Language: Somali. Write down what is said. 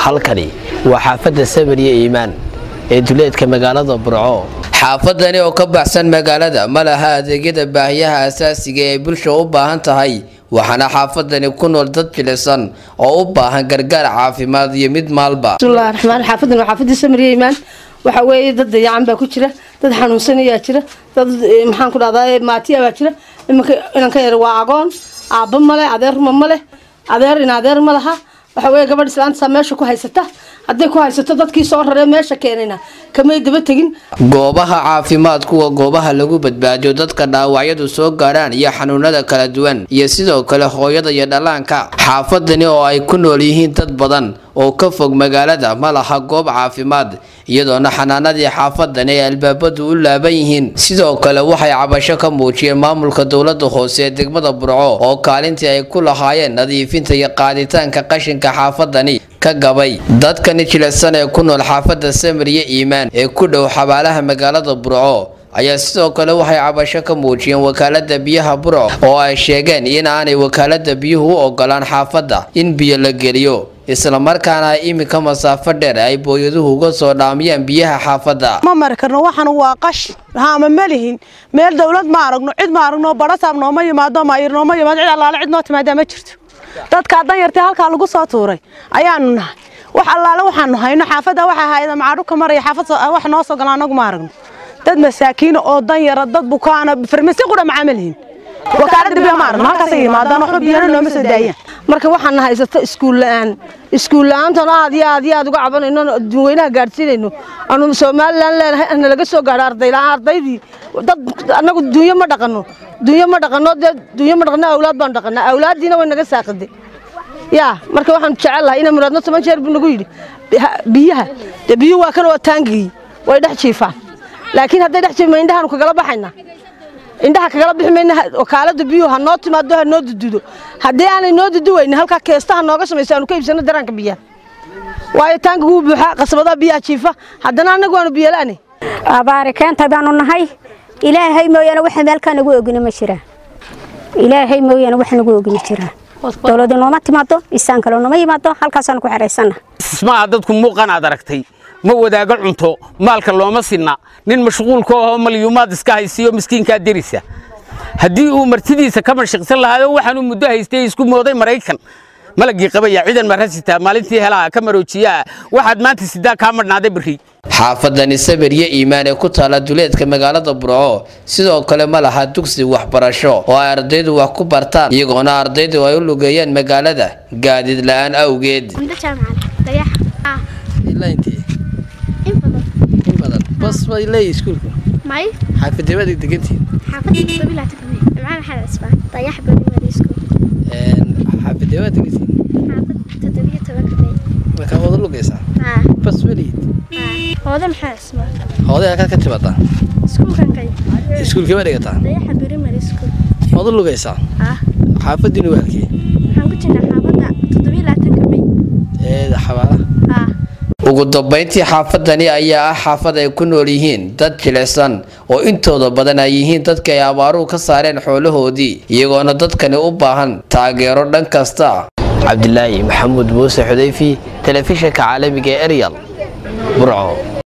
halkani waa xaafadda samariya iimaan ee duleedka magaalada burco xaafadani oo ka baxsan magaalada ma laha adeegyada baahiyaha asaasiga ee bulsha u baahan tahay waxaana xaafadani ku nool dad jilicsan oo u baahan gargaar caafimaad iyo mid maalba bismillahi raxmaan xaafadan waa xaafadii samariya iimaan waxa weeye dad dayacan baa ku jira dad xanuunsan ayaa jira dad maxaan ku dhahdaa maatiya baa jira iminka inanka yar waa agoon aabba male adeer ruma male adeer in adeer ma laha waxa weeye gabadh islaantasaa meesha ku haysata hadday ku haysato dadkii soo raree meesha keenayna kamay daba tegin goobaha caafimaad kuwa goobaha lagu badbaadiyo dadka dhaawacyadu soo gaarhaan iyo xanuunada kala duwan iyo sidoo kale hooyada iyo dhallaanka xaafadani oo ay ku nool yihiin dad badan oo ka fog magaalada ma laha goob caafimaad iyadoona xanaanadii xaafadani ay albaabadu u laaban yihiin sidoo kale waxay cabasho ka muujiyeen maamulka dowlada hoose ee degmada burco oo kaalintii ay ku lahaayeen nadiifinta iyo qaaditaanka qashinka xaafadani ka gabay dadkani jilicsan ee ku nool xaafadda samariya iimaan ee ku dhow xabaalaha magaalada burco ayaa sidoo kale waxay cabasho ka muujiyeen wakaalada biyaha burco oo ay sheegeen in aanay wakaalada biyuhu u ogolaan xaafadda in biyo la geliyo islamarkaana ay iminka masaafo dheer ay booyaduhu uga soo dhaamiyaan biyaha xaafadda ma mari karno waxan waa qash haama ma lihin meel dawlad ma aragno cid ma aragno barasaab nooma yimaado maayir nooma yimaado cid allaale cid noo timaadaa ma jirto dadkaa danyartii halkaa lagu soo tuuray ayaanu nahay wax allaale waxaanu hayno xaafadda waxaa hayda macaadhuka maraya xaafad wax noo soo gala anagu ma aragno dad masaakiina oo danyara dad bukaana farmasi qura macaa ma lihin wakaalada biyo ma aragno halkaasay yimaadaan waxba biyana nooma soo daayaan marka waxaana haysato iskuul la-aan iskuul la-aantan aad iyo aad iyo aad uga cabanayno dadweynaha gaadhsiinayno aanu somalilan leenahay ana laga soo gaadho arday la-aan ardaydii dad annagu dunyo ma dhaqano dunyo ma dhaqano dee dunyo ma dhaqano awlaad baanu dhaqanaa awlaaddiina way naga saaqiday yaa marka waxaanu jecel lahay ina muraadno toban jeer buu nagu yidhi biyaha dee biyuhu waa kan oo taangigii way dhex jiifaan laakiin hadday dhex jiifma indhahaanu kagala baxaynaa indhaha kagala bixi mayna wakaalada biyuhu ha noo timaado ha noo dududo haddii aanay noo duduweyni halkaa keestaha nooga samayso aanu ka iibsano daraanka biyaha waayo taanka wuu buuxaa qasabadaha biyaha jiifa haddana annagu waanu biyalaani abaari keenta baanu nahay ilaahay mooyaane waxa meelkaa nagu ogina ma jiraan ilaahay mooyaane wax nagu ogina jiraan dowladu nooma timaado isaan kale nooma yimaado halkaasaanu ku xeraysana ismaha dadku muuqan aad aragtay ma wadaago cunto maalka looma sinna nin mashquulka ahoo malyuumaad iska haysiiyo miskiinkaa derisa haddii uu martidiisa ka mashiqsan lahaayo waxaanuu muddo haystay isku mooday maraykan malagii qabaya ciidan marasitaa maalintii helaa ka maroojiyaa waxaad maanta sidaa kaa madhnaaday berri xaafadani sabiryo iimaan ee ku taala duleedka magaalada burco sidoo kale ma laha dugsi waxbarasho oo ay ardaydu wax ku bartaan iyagoona ardaydu ay u lugeeyaan magaalada gaadiid la-aan awgeed bas bay leeyihi iskuulku may xaafadee baad degantihiin xaafadda toddoba ilaa toban imcaan maxamed cisbaan dayax primary school xaafadee baad degantihiin xaafadda toddobiyo tobanka may markaa wada lugaysaa haa bas weliyid haa hooda maxamed cisbaan hooday halkaad ka timadaa iskuulkan kay iskuulkee baa dhigataa dayaxa primary school wada lugaysaa haa xaafadiinu waalkii waxaan ku jirnaa xaafadda toddobiyo labaatanka may ee xabaalaha haa ugu dambayntii xaafadani ayaa ah xaafad ay ku nool yihiin dad jilicsan oo intooda badan ay yihiin dadka ay abaaruhu ka saareen xoolahoodii iyagoona dadkani u baahan taageero dhan kasta cabdilaahi maxamuud muuse xudayfi telefishinka caalamiga ee eryal burco